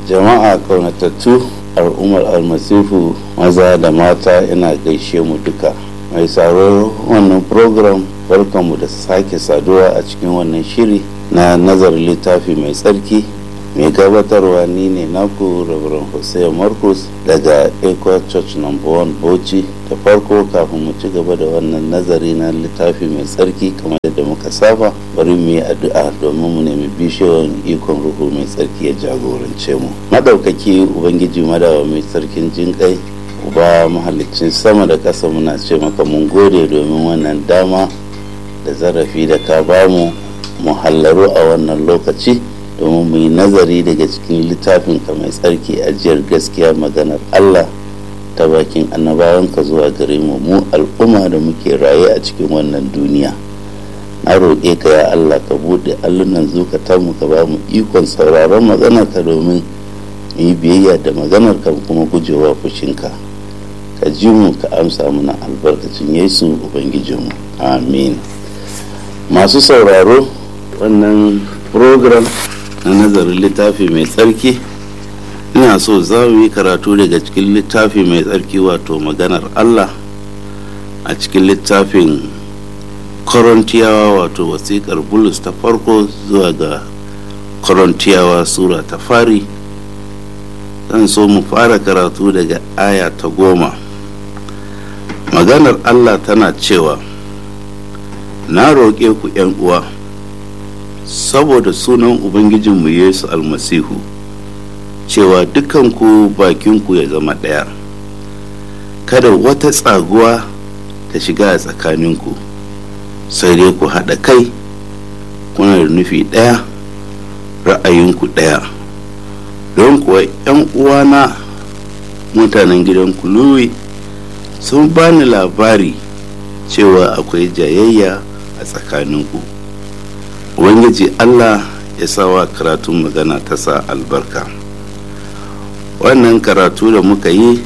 jama'a kaunatattu al'ummar almasifu maza da mata ina gaishe mu duka mai sauraro wannan program barkanmu da sake saduwa a cikin wannan shiri na nazarin littafi mai tsarki mai gabatarwa ni ne naku rabaran hussein marcus daga equa church number one bauchi da farko kafin mu ci gaba da wannan nazari na littafi mai tsarki kamar yadda muka saba bari mu yi addu'a domin mu nemi bishiyoyin ikon ruhu mai tsarki ya jagorance mu madaukaki ubangiji madawa mai tsarkin jinƙai uba mahalicin sama da ƙasa muna ce maka mun gode domin wannan dama da zarafi da ka bamu mu hallaru a wannan lokaci domin mu yi nazari daga cikin littafin ka mai tsarki ajiyar gaskiya maganar Allah ta bakin annabawanka zuwa gare mu mu al'umma da muke raye a cikin wannan duniya na roƙe ka ya Allah ka buɗe allunan zukatanmu ka ba mu ikon sauraron maganar ka domin yi biyayya da maganar ka kuma gujewa fushinka ka ji mu ka amsa mana albarkacin yesu ubangijinmu amin masu sauraro wannan program na nazarin littafi mai tsarki ina so za mu yi karatu daga cikin littafi mai tsarki wato maganar allah a cikin littafin korontiyawa wato wasiƙar bulus ta farko zuwa ga korontiyawa sura ta fari zan so mu fara karatu daga aya ta goma maganar allah tana cewa na roƙe ku uwa saboda sunan ubangijinmu yesu almasihu cewa dukanku bakinku ya zama ɗaya kada wata tsaguwa ta shiga a tsakaninku sai dai ku haɗa kai kuna da nufi ɗaya ra'ayinku ɗaya don kuwa 'yan uwana mutanen gidan kuluwi sun bani labari cewa akwai jayayya a tsakaninku ubangiji allah ya sawa karatun magana ta sa albarka wannan karatu da muka yi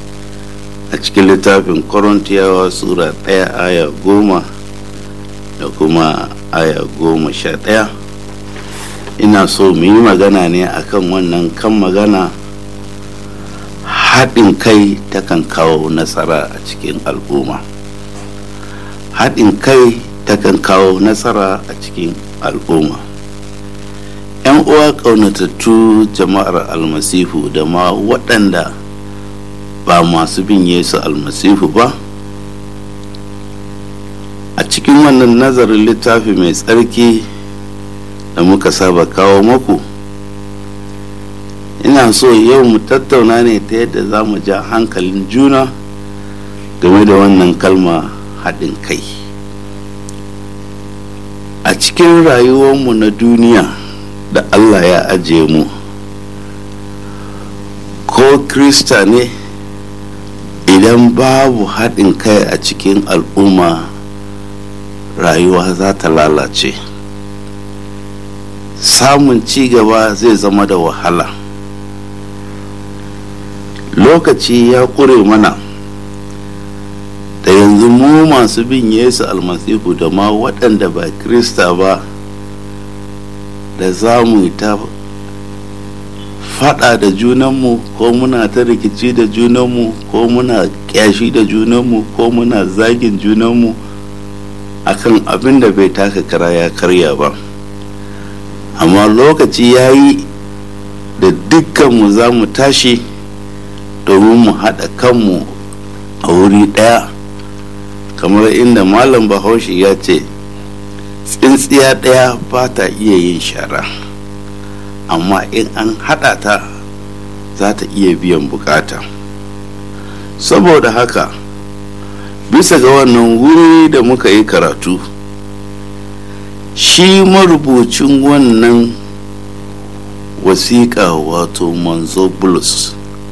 a cikin littafin korintiyawa sura ɗaya aya goma da kuma aya goma sha ɗaya ina so mu yi magana ne akan wannan kan magana haɗin kai takan kawo nasara a cikin al'umma haɗin kai takan kawo nasara a cikin al'umma yan uwa ƙaunatattu jama'ar almasihu da ma waɗanda ba masu bin yesu almasihu ba a cikin wannan nazarin littafi mai tsarki da muka saba kawo maku ina so yau mu tattauna ne ta yadda za mu ja hankalin juna game da wannan kalma haɗin kai a cikin rayuwarmu na duniya da allah ya ajiye mu ko krista ne idan babu haɗin kai a cikin al'umma rayuwa za ta lalace samun ci gaba zai zama da wahala lokaci ya ƙure mana da yanzu mu masu bin yesu almasihu da ma waɗanda ba krista ba da za mu ta faɗa da junanmu ko muna ta rikici da junanmu ko muna ƙyashi da junanmu ko muna zagin junanmu akan abin da bai taka kara ya karya ba amma lokaci ya yi da dukkanmu za mu tashi domin mu haɗa kanmu a wuri ɗaya kamar inda malam bahaushe ya ce tsintsiya ɗaya ba ta iya yin shara amma in an haɗa ta za ta iya biyan bukata saboda haka bisa ga wannan wuri da muka yi karatu shi marubucin wannan wasiƙa wato manzo bulus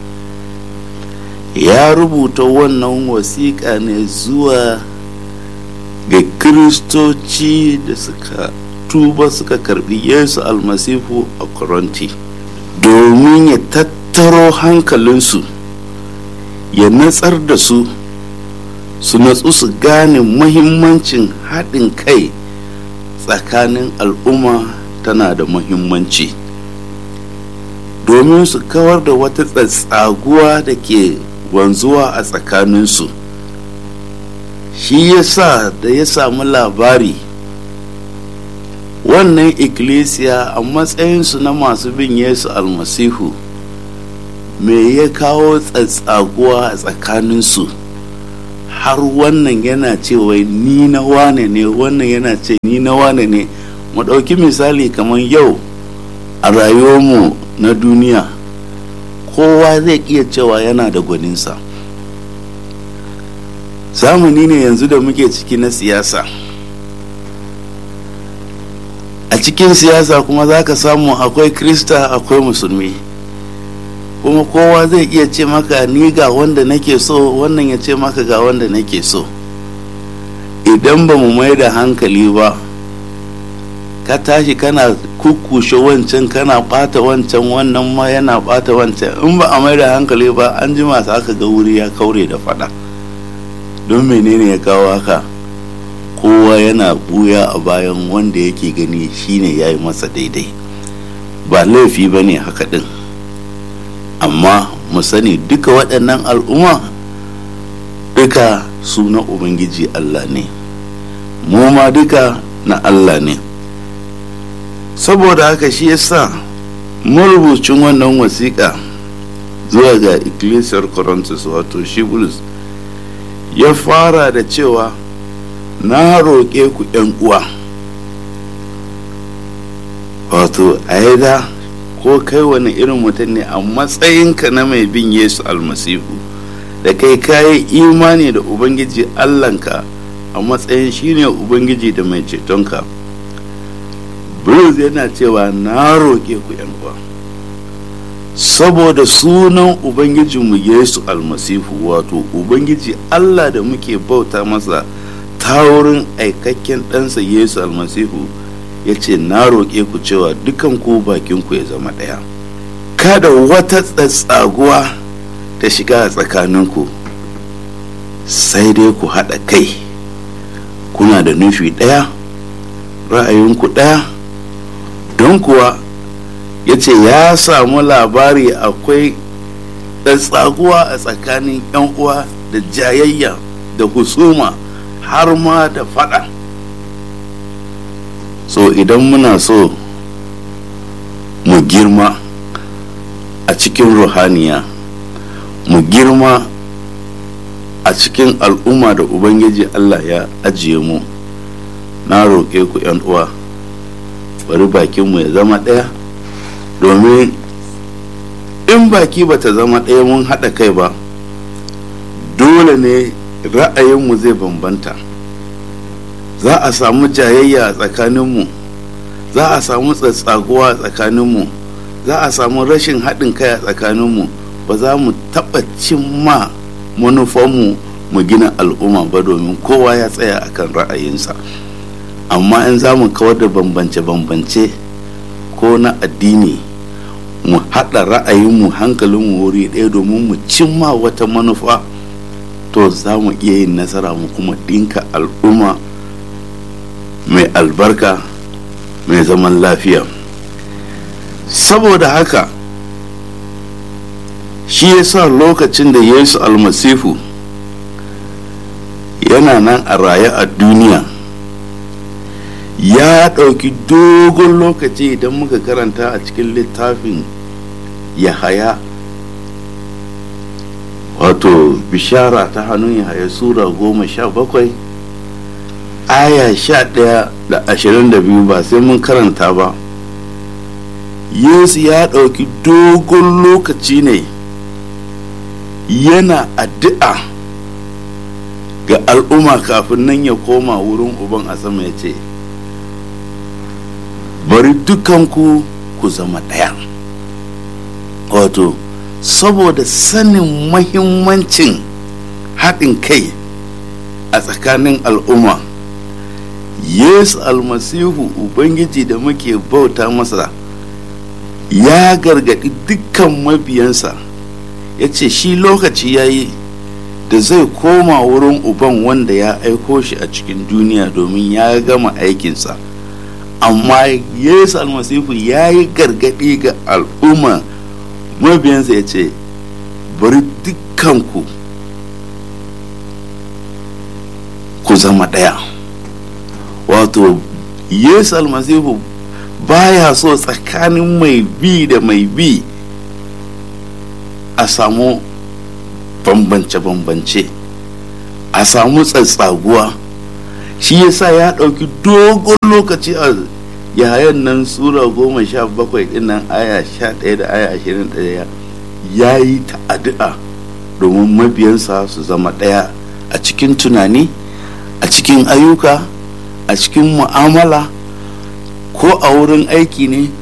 ya rubuta wannan wasiƙa ne zuwa ga kiristoci da suka tuba suka karbi yesu almasifu a koronti domin ya tattaro hankalinsu ya natsar da su su natsu su gane mahimmancin haɗin kai tsakanin al'umma tana da mahimmanci domin su kawar da wata tsatsaguwa da ke wanzuwa a tsakaninsu shi ya sa da ya samu labari wannan ikkilisiya a matsayinsu na masu bin yesu almasihu me ya kawo tsatsaguwa a tsakaninsu har wannan yana cewa ni na wane ne wannan yana ce ni na wane ne mu ɗauki misali kamar yau a rayuwarmu na duniya kowa zai iya cewa yana da gwaninsa zamani ne yanzu da muke ciki na siyasa a cikin siyasa kuma za ka samu akwai krista akwai musulmi kuma kowa zai iya ce maka ni ga wanda nake so wannan ya ce maka ga wanda nake so idan ba mu mai da hankali ba ka tashi kana kukkushe wancan kana bata wancan wannan ma yana bata wancan in ba a mai da hankali ba an ji masu aka ga wuri ya kaure da fada don menene ya kawo haka kowa yana buya a bayan wanda yake gani shine ya yi masa daidai ba laifi ba ne haka din amma mu sani duka waɗannan al'umma duka su na ubangiji allah ne mu ma duka na allah ne saboda haka shi yasa marubucin wannan wasiƙa zuwa ga ecclesiar corinthus wato shi bulus ya fara da cewa na roƙe ku uwa wato aida ko kai wani irin mutum ne a matsayinka na mai bin yesu almasihu da kai kayi imani da ubangiji allanka a matsayin shine ubangiji da mai cetonka bruce yana cewa na roƙe ku uwa saboda sunan ubangijinmu yesu almasihu wato ubangiji allah da muke bauta masa ta wurin aikakken ɗansa yesu almasihu ya ce na roƙe ku cewa dukan ku bakinku ya zama ɗaya kada wata tsatsaguwa ta shiga a tsakaninku sai dai ku haɗa kai kuna da nufi ɗaya ra'ayinku ɗaya don kuwa ya ce ya samu labari akwai tsaguwa a tsakanin 'yan uwa da jayayya da husuma har ma da fada so idan muna so mu girma a cikin ruhaniya mu girma a cikin al'umma da ubangiji allah ya ajiye mu na roƙe ku 'yan uwa bari bakinmu ya zama ɗaya domin in baki ba ta zama ɗaya mun haɗa kai ba dole ne ra'ayinmu zai bambanta za a samu jayayya a tsakaninmu za a samu tsatsaguwa a tsakaninmu za a samu rashin haɗin kai a tsakaninmu ba za mu taɓa cimma manufanmu mu gina al'umma ba domin kowa ya tsaya akan ra'ayinsa amma in za mu kawar da bambance-bambance ko na addini mu haɗa ra'ayinmu hankalinmu wuri ɗaya domin mu cimma wata manufa to za mu iya yin nasara mu kuma ɗinka al'umma mai albarka mai zaman lafiya saboda haka shi yasa lokacin da yesu almasihu yana nan a raye a duniya ya ɗauki dogon lokaci idan muka karanta a cikin littafin yahaya wato bishara ta hannun yahaya sura goma sha bakwai aya sha ɗaya da ashirin da biyu ba sai mun karanta ba yesu ya ɗauki dogon lokaci ne yana addu'a ga al'umma kafin nan ya koma wurin uban a sama ya ce bari dukanku ku zama ɗaya wato saboda sanin mahimmancin haɗin kai a tsakanin al'umma yesu almasihu ubangiji da muke bauta masa ya gargaɗi dukkan mabiyansa ya ce shi lokaci ya yi da zai koma wurin uban wanda ya aiko shi a cikin duniya domin ya gama aikinsa amma yesu almasihu ya yi gargaɗi ga al'umma mabiyansa ya ce bari dukkanku ku zama ɗaya wato yesu almasihu baya so tsakanin mai bi da mai bi a samu bambance-bambance a samu tsatsaguwa shi yasa ya ɗauki dogon lokaci a yayan nan sura goma sha bakwai dinnan aya sha ɗaya da aya ashirin ɗaya ya yi ta addu'a domin mabiyansa su zama ɗaya a cikin tunani a cikin ayyuka a cikin mu'amala ko a wurin aiki ne